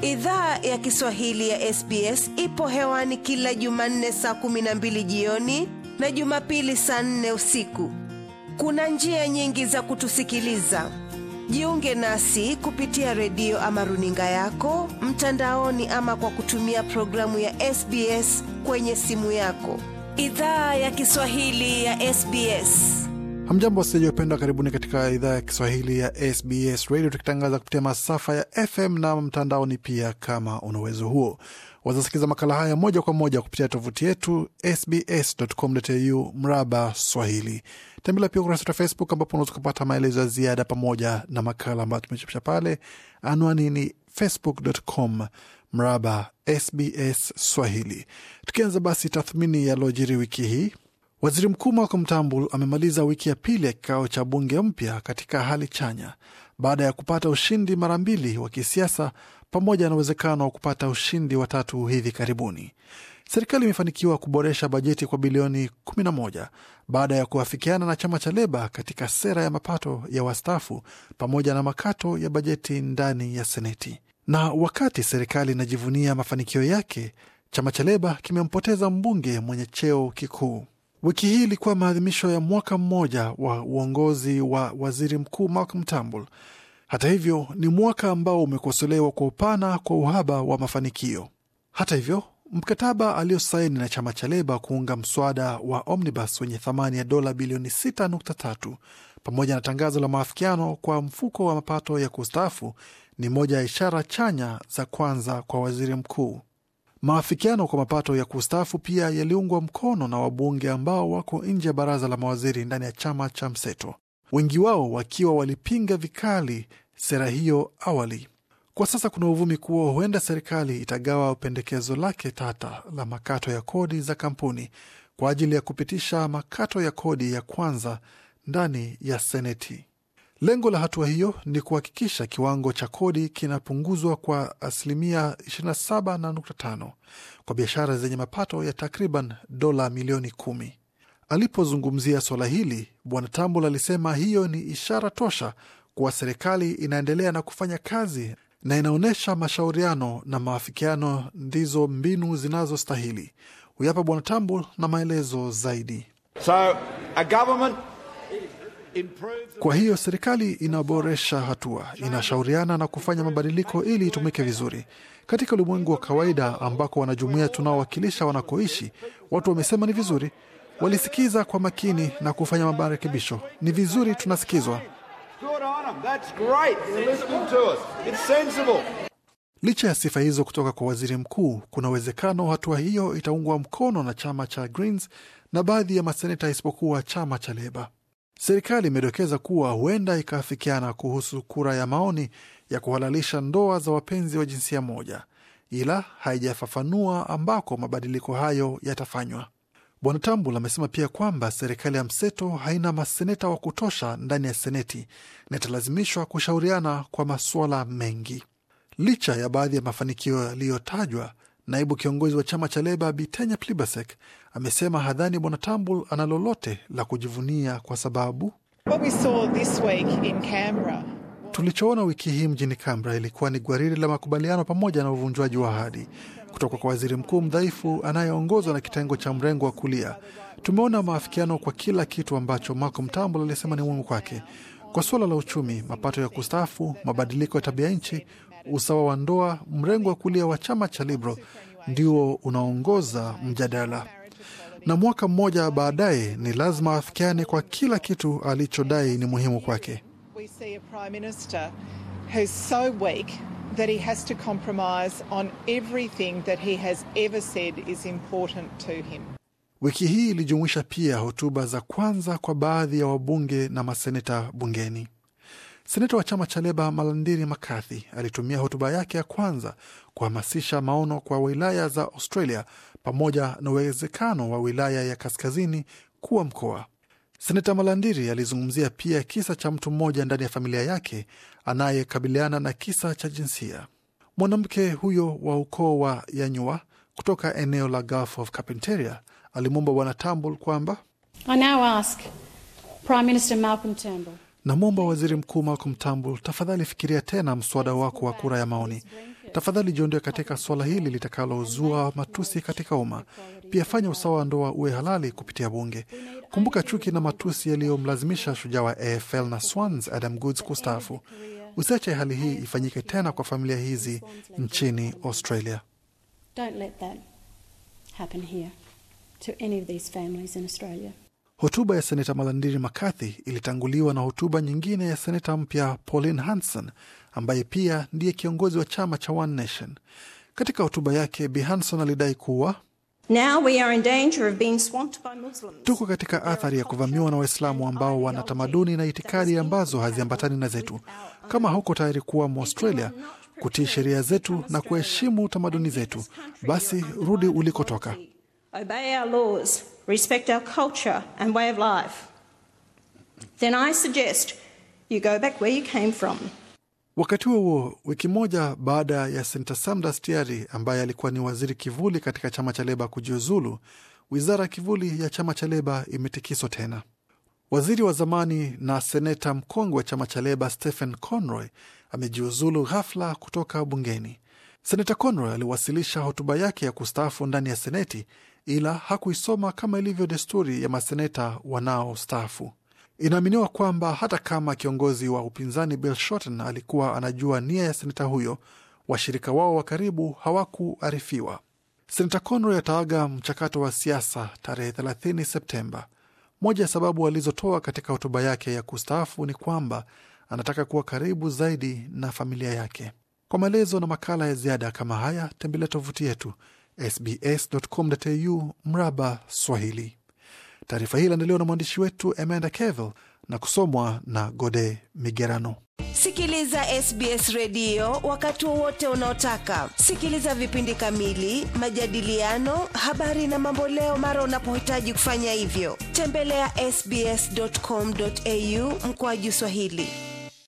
Idhaa ya Kiswahili ya SBS ipo hewani kila Jumanne saa kumi na mbili jioni na Jumapili saa nne usiku. Kuna njia nyingi za kutusikiliza. Jiunge nasi kupitia redio ama runinga yako mtandaoni, ama kwa kutumia programu ya SBS kwenye simu yako. Idhaa ya Kiswahili ya SBS. Hamjambo wasikilizaji wapendwa, karibuni katika idhaa ya Kiswahili ya SBS Radio, tukitangaza kupitia masafa ya FM na mtandaoni pia. Kama una uwezo huo, wazasikiza makala haya moja kwa moja kupitia tovuti yetu sbs.com.au mraba Swahili. Tembelea pia ukurasa wetu wa Facebook ambapo unaweza kupata maelezo ya ziada pamoja na makala ambayo tumechapisha pale. Anwani ni facebook.com mraba SBS Swahili. Tukianza basi tathmini yaliyojiri wiki hii. Waziri Mkuu Malcolm Turnbull amemaliza wiki ya pili ya kikao cha bunge mpya katika hali chanya baada ya kupata ushindi mara mbili wa kisiasa pamoja na uwezekano wa kupata ushindi wa tatu hivi karibuni. Serikali imefanikiwa kuboresha bajeti kwa bilioni 11 baada ya kuafikiana na chama cha Leba katika sera ya mapato ya wastaafu pamoja na makato ya bajeti ndani ya Seneti. Na wakati serikali inajivunia mafanikio yake, chama cha Leba kimempoteza mbunge mwenye cheo kikuu. Wiki hii ilikuwa maadhimisho ya mwaka mmoja wa uongozi wa waziri mkuu Malcolm Turnbull. Hata hivyo, ni mwaka ambao umekosolewa kwa upana kwa uhaba wa mafanikio. Hata hivyo, mkataba aliosaini na chama cha Leba kuunga mswada wa Omnibus wenye thamani ya dola bilioni 6.3 pamoja na tangazo la maafikiano kwa mfuko wa mapato ya kustaafu ni moja ya ishara chanya za kwanza kwa waziri mkuu. Maafikiano kwa mapato ya kustaafu pia yaliungwa mkono na wabunge ambao wako nje ya baraza la mawaziri ndani ya chama cha mseto, wengi wao wakiwa walipinga vikali sera hiyo awali. Kwa sasa kuna uvumi kuwa huenda serikali itagawa pendekezo lake tata la makato ya kodi za kampuni kwa ajili ya kupitisha makato ya kodi ya kwanza ndani ya Seneti. Lengo la hatua hiyo ni kuhakikisha kiwango cha kodi kinapunguzwa kwa asilimia 27.5 kwa biashara zenye mapato ya takriban dola milioni kumi. Alipozungumzia suala hili, Bwana Tambul alisema hiyo ni ishara tosha kuwa serikali inaendelea na kufanya kazi na inaonyesha mashauriano na maafikiano ndizo mbinu zinazostahili. Huyapa Bwana Tambul na maelezo zaidi. So, a government Kwa hiyo serikali inaboresha hatua, inashauriana na kufanya mabadiliko ili itumike vizuri. Katika ulimwengu wa kawaida ambako wanajumuia tunaowakilisha wanakoishi, watu wamesema ni vizuri, walisikiza kwa makini na kufanya marekebisho. Ni vizuri tunasikizwa. Good on them. That's great. They're listening to us. It's sensible. Licha ya sifa hizo kutoka kwa waziri mkuu, kuna uwezekano hatua hiyo itaungwa mkono na chama cha Greens na baadhi ya maseneta isipokuwa chama cha Leba. Serikali imedokeza kuwa huenda ikaafikiana kuhusu kura ya maoni ya kuhalalisha ndoa za wapenzi wa jinsia moja, ila haijafafanua ambako mabadiliko hayo yatafanywa. Bwana Tambul amesema pia kwamba serikali ya mseto haina maseneta wa kutosha ndani ya seneti na italazimishwa kushauriana kwa masuala mengi. Licha ya baadhi ya mafanikio yaliyotajwa, naibu kiongozi wa chama cha Leba Bitenya Plibersek amesema hadhani Bwana Tambul ana lolote la kujivunia kwa sababu What we saw this week in Canberra tulichoona wiki hii mjini Canberra ilikuwa ni gwaridi la makubaliano pamoja na uvunjwaji wa ahadi kutoka kwa waziri mkuu mdhaifu anayeongozwa na kitengo cha mrengo wa kulia. Tumeona maafikiano kwa kila kitu ambacho Malcolm Turnbull alisema ni muhimu kwake, kwa suala la uchumi, mapato ya kustaafu, mabadiliko ya tabia nchi, usawa wa ndoa. Mrengo wa kulia wa chama cha Liberal ndio unaongoza mjadala na mwaka mmoja baadaye ni lazima afikiane kwa kila kitu alichodai ni muhimu kwake. we see a Prime Minister who's so weak that he has to compromise on everything that he has ever said is important to him. Wiki hii ilijumuisha pia hotuba za kwanza kwa baadhi ya wabunge na maseneta bungeni. Seneta wa chama cha Leba Malandiri McCarthy alitumia hotuba yake ya kwanza kuhamasisha maono kwa wilaya za Australia pamoja na uwezekano wa wilaya ya kaskazini kuwa mkoa. Seneta Malandiri alizungumzia pia kisa cha mtu mmoja ndani ya familia yake anayekabiliana na kisa cha jinsia. Mwanamke huyo wa ukoo wa Yanyua kutoka eneo la Gulf of Carpentaria alimwomba Bwana Tambul kwamba I now ask Prime Minister Malcolm Turnbull Namwomba Waziri Mkuu Malcolm Turnbull, tafadhali fikiria tena mswada wako wa kura ya maoni. Tafadhali jiondoe katika suala hili litakalozua matusi katika umma. Pia fanya usawa wa ndoa uwe halali kupitia bunge. Kumbuka chuki na matusi yaliyomlazimisha shujaa wa AFL na Swans Adam Goods kustaafu. Usiache hali hii ifanyike tena kwa familia hizi nchini Australia. Don't let that happen here to any of these families in Australia. Hotuba ya seneta Malandiri McCarthy ilitanguliwa na hotuba nyingine ya seneta mpya Pauline Hanson ambaye pia ndiye kiongozi wa chama cha One Nation. Katika hotuba yake, Bi Hanson alidai kuwa Now we are in danger of being swamped by Muslims. tuko katika athari ya kuvamiwa na Waislamu ambao wana tamaduni na itikadi ambazo haziambatani na zetu. Kama huko tayari kuwa Mwaustralia, kutii sheria zetu na kuheshimu tamaduni zetu, basi rudi ulikotoka. Obey our laws, respect our culture and way of life. Then I suggest you go back where you came from. Wakati huo huo, wiki moja baada ya senata Sam Dastyari ambaye alikuwa ni waziri kivuli katika chama cha Leba kujiuzulu, wizara kivuli ya chama cha Leba imetikiswa tena. Waziri wa zamani na seneta mkongwe wa chama cha Leba Stephen Conroy amejiuzulu ghafla kutoka bungeni. Seneta Conroy aliwasilisha hotuba yake ya kustaafu ndani ya Seneti, ila hakuisoma kama ilivyo desturi ya maseneta wanaostaafu. Inaaminiwa kwamba hata kama kiongozi wa upinzani Bill Shorten alikuwa anajua nia ya seneta huyo, washirika wao wa karibu hawakuarifiwa. Seneta Conroy ataaga mchakato wa siasa tarehe 30 Septemba. Moja ya sababu alizotoa katika hotuba yake ya kustaafu ni kwamba anataka kuwa karibu zaidi na familia yake. Kwa maelezo na makala ya ziada kama haya, tembelea tovuti yetu sbs.com.au mraba Swahili. Taarifa hii iliandaliwa na mwandishi wetu Amanda Cavill na kusomwa na Gode Migerano. Sikiliza SBS redio wakati wowote unaotaka. Sikiliza vipindi kamili, majadiliano, habari na mamboleo mara unapohitaji kufanya hivyo. Tembelea ya sbs.com.au mkoaju Swahili.